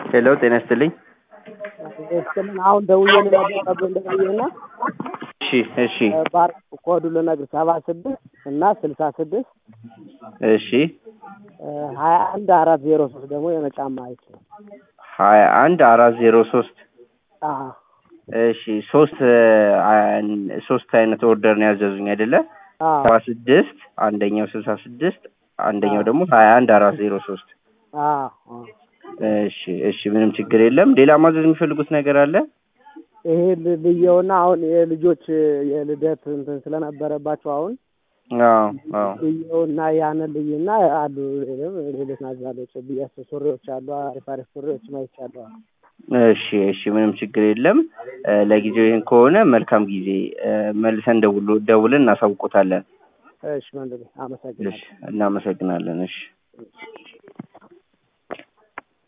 ሄሎ ጤና ይስጥልኝ። እስከምን አሁን ደውዬ ልነግርህ እንደቆየና እሺ እሺ ባር ኮዱ ልነግርህ ሰባ ስድስት እና ስልሳ ስድስት እሺ ሀያ አንድ አራት ዜሮ ሶስት ደግሞ የመጫማ አይች ነው። ሀያ አንድ አራት ዜሮ ሶስት አዎ እሺ ሶስት አን- ሶስት አይነት ኦርደር ነው ያዘዙኝ አይደለ? አዎ ሰባ ስድስት አንደኛው ስልሳ ስድስት አንደኛው ደግሞ ሀያ አንድ አራት ዜሮ ሶስት አዎ አዎ። እሺ እሺ ምንም ችግር የለም። ሌላ ማዘዝ የሚፈልጉት ነገር አለ? ይሄ ል- ልየውና አሁን የልጆች የልደት እንትን ስለነበረባቸው አሁን አዎ አዎ ልየውና ያንን ልይና አሉ ሌሎች ሌሎች ናዛሎች ብያስ ሱሪዎች አሉ አሪፍ አሪፍ ሱሪዎች ማይቻለሁ። እሺ እሺ ምንም ችግር የለም። እ፣ ለጊዜው ይህን ከሆነ መልካም ጊዜ እ፣ መልሰን ደውሎ ደውልን እናሳውቆታለን። እሺ ወንድሜ አመሰግናለሁ። እሺ እናመሰግናለን። እሺ